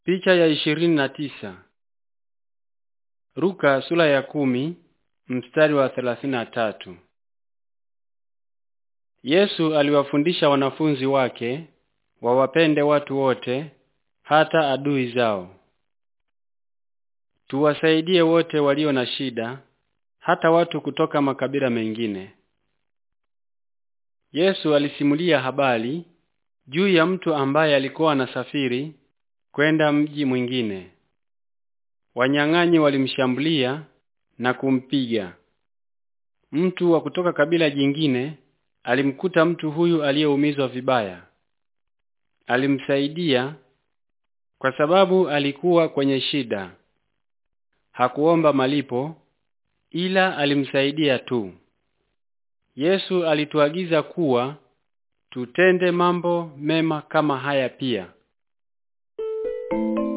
Picha ya ishirini na tisa. Luka sura ya kumi mstari wa thelathini na tatu. Yesu aliwafundisha wanafunzi wake wawapende watu wote hata adui zao. Tuwasaidie wote walio na shida hata watu kutoka makabila mengine. Yesu alisimulia habari juu ya mtu ambaye alikuwa anasafiri kwenda mji mwingine. Wanyang'anyi walimshambulia na kumpiga. Mtu wa kutoka kabila jingine alimkuta mtu huyu aliyeumizwa vibaya. Alimsaidia kwa sababu alikuwa kwenye shida. Hakuomba malipo ila alimsaidia tu. Yesu alituagiza kuwa tutende mambo mema kama haya pia.